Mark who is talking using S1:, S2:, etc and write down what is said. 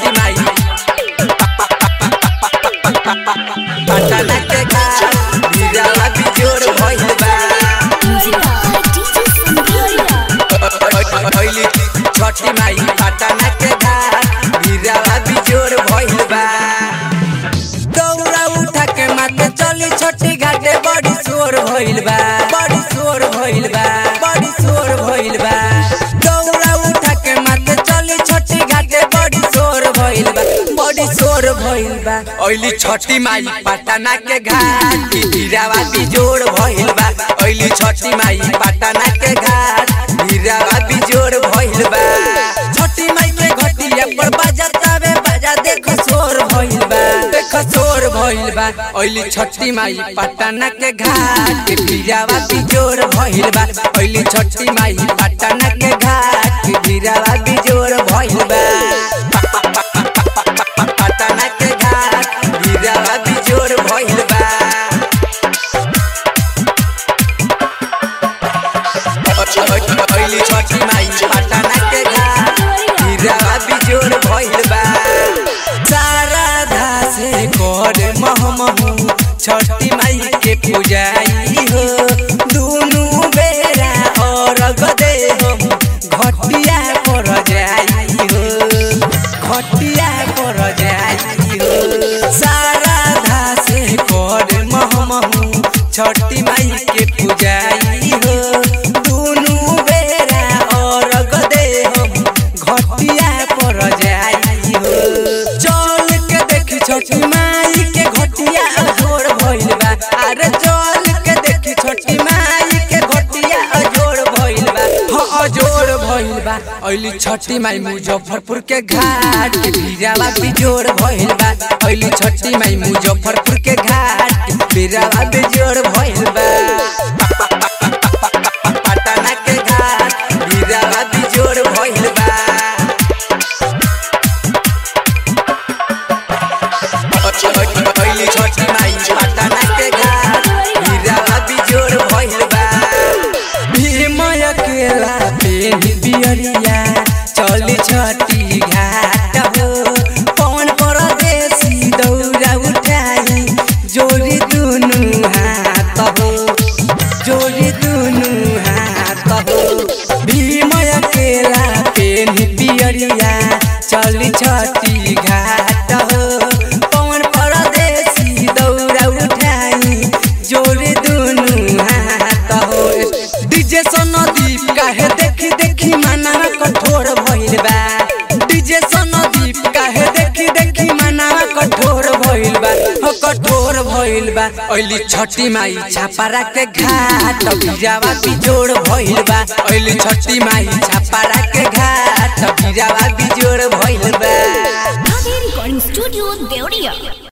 S1: छठी माई पटना के घाट हीरावा बिजोड़ भइल बा भइली छठी माई पटना के घाट हीरावा बिजोड़ भइल बा दौड़ा उठा के माथे चली छठी घाटे बड़ी शोर भइल बा बड़ी शोर भइल बा बड़ी शोर भइल बा दौड़ा उठा के माथे चली छठी घाटे बड़ी शोर भइल बा बड़ी शोर भइल बा ओइली छठी माई पटना के घाट हीरावा बिजोड़ भइल बा ओइली छठी माई पटना के घाट हीरावा बिजोड़ भइल बा छठी माई के घटिया पर बजातावे बाजा देखो शोर भइल बा देखो शोर भइल बा ओइली छठी माई पटना के घाट हीरावा बिजोड़ भइल बा ओइली छठी माई पटना के घाट हीरावा बिजोड़ भइल बा पटना के घाट हीरावा बिजोड़ भइल बा ओइली छठी माई पटना के घाट हीरावा बिजोड़ भइल बा सारा धासे कर महमहू छठी माई के पूजाई हो दुनु बेरा और गदे हो घटिया पर जाई हो घटिया पर जाई हो सारा धासे कर महमहू छठी माई के पूजाई हो दुनु बेरा और गदे हो घटिया पर जाई हो चल के देखी छठी माई के घटिया अजोड़ भइल बा अरे चल के देखी छठी माई के घटिया अजोड़ भइल बा हाँ अजोड़ भइल बा ओइली छठी माई मुजफ्फरपुर के घाट बीरावा बिजोड़ भइल बा ओइली छठी माई मुजफ्फरपुर के घाट बीरावा बिजोड़ भइल बा पटना के घाट बीरावा बिजोड़ भइल बा ओइली छठी माई पटना के घाट हीरावा बिजोड़ भइल बा भीमय केला पेनी बियरिया चली छठी घाट हो पवन परदेसी दौरा उठाई जोड़ी दुनु हाथ हो जोड़ी दुनु हाथ हो भीमय केला पेनी बियरिया चली छठी घाट हो पवन परदेसी दौरा उठाई जोड़ी दुनु हाथ हो डीजे सनदीप काहे देखी देखी मनावा कठोर भइल बा डीजे सनदीप काहे देखी देखी मनावा कठोर भइल बा हो कठोर भइल बा ओइली छठी माई छापारा के घाट बिरावा बिजोड़ भइल बा ओइली छठी माई छापारा के घाट बिरावा बिजोड़ भइल बा
S2: Recording Studio Deoria.